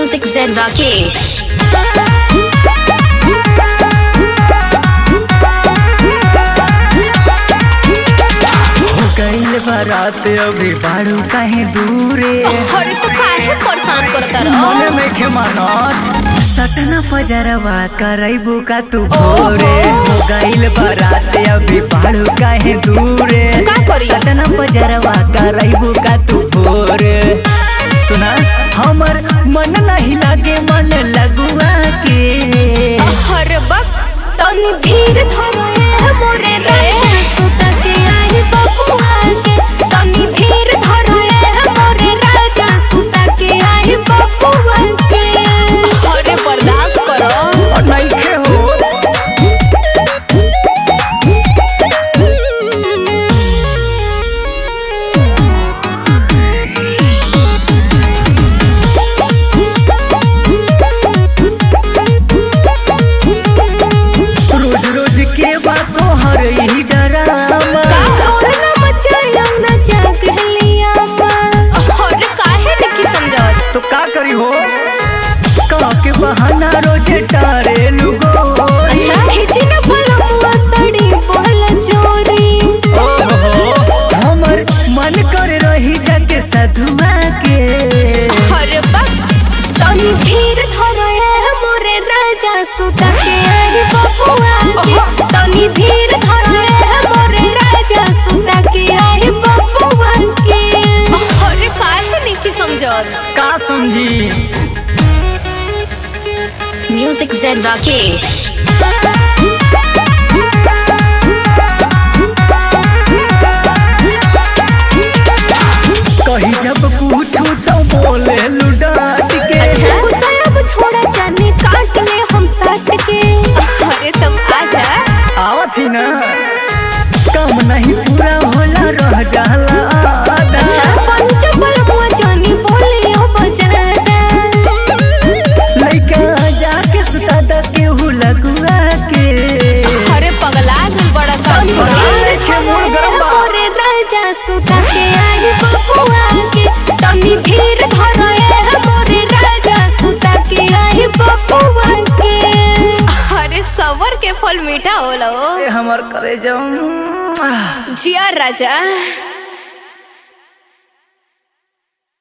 Music Zed Rakesh. गईल बारात अभी बाड़ू काहे दूरे अरे तो काहे परेशान करता रहो मन में के मनोज सटना पजरवा करैबू का तू भोरे हो गईल बारात अभी बाड़ू काहे दूरे का करी? सटना पजरवा करैबू का तू भोरे सुना हमर मन नहीं लागे मन लगुआ के अरे बक तनी धीर धरो ए मोरे राजा सुता के आई बबुआ के तनी धीर धरो ए मोरे राजा सुता के आई बबुआ के अरे बर्दाश्त करो और नहीं खे हो रोज रोज के बातों हर ही डरामा का सोना मचाया ना जाग लिया अरे काहे नहीं समझत तो का करी हो का के बहाना रोजे टारे लुगो अच्छा खिची ना फलमुआ साड़ी बोल चोरी ओहो हमर मन कर रही जाके सधुआ के अरे बक तनी धीर धरो ए मोरे राजा सुता के आई बबुआ के तनी धीर धरो ए मोरे राजा सुता के आई बबुआ के अरे काहे नहीं की समझत का समझी Music Zed Rakesh. कही जब पूछू तो बोले लुडाट के अच्छा गुस्सा अब छोड़ा जाने काट ले हम साट के अरे तुम आजा आवत ही ना काम नहीं पूरा होला रह जाला आधा अच्छा पंच बलमुआ जानी बोली हो बजादा लइका जाके सुता द केहू लगुआ के अरे पगला गल बड़ा का अरे के मोर गरम बा। मोरे राजा सुता के आई बबुआ के तनी धीर धरो ए मोरे राजा सुता के आई बबुआ के अरे सबर के फल मीठा होला ओ ए हमर करे जाऊं जिया राजा